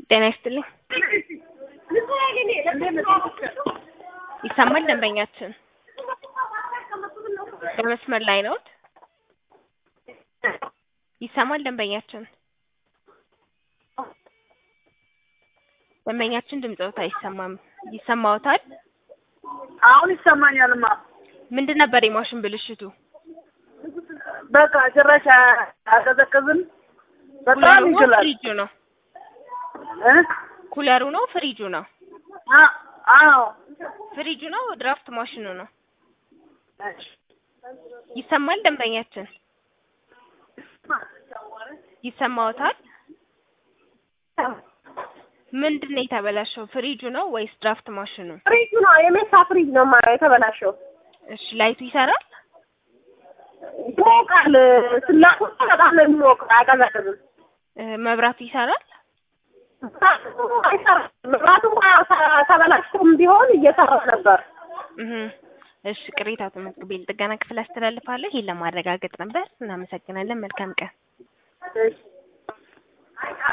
ጤና ይስጥልኝ። ይሰማል ደንበኛችን? በመስመር ላይ ነዎት? ይሰማል ደንበኛችን? ደንበኛችን ድምፅዎት አይሰማም። ይሰማዎታል? አሁን ይሰማኛልማ። ምንድን ነበር የማሽን ብልሽቱ? በቃ ጭራሽ አቀዘቅዝም። በጣም ኩለሩ ነው ይችላል ፍሪጁ ነው? እ? ኩለሩ ነው ፍሪጁ ነው? አ- አዎ ፍሪጁ ነው ድራፍት ማሽኑ ነው? ይሰማል ደንበኛችን? ይሰማዎታል? ምንድን ነው የተበላሸው? ፍሪጁ ነው ወይስ ድራፍት ማሽኑ? ፍሪጁ ነው የሜታ ፍሪጅ ነው ማ- የተበላሸው። እሺ ላይቱ ይሰራል? ይሞቃል። ስላቁ በጣም ነው የሚሞቅ፣ አያቀዘቅዝም። እ፣ መብራቱ ይሰራል? አይሰራም። መብራቱም ተ- ተበላሽቶም ቢሆን እየሰራ ነበር። እህ እሺ ቅሬታው ተመዝግቤ ለጥገና ክፍል አስተላልፋለሁ። ይሄን ለማረጋገጥ ነበር። እናመሰግናለን። መልካም ቀን። እሺ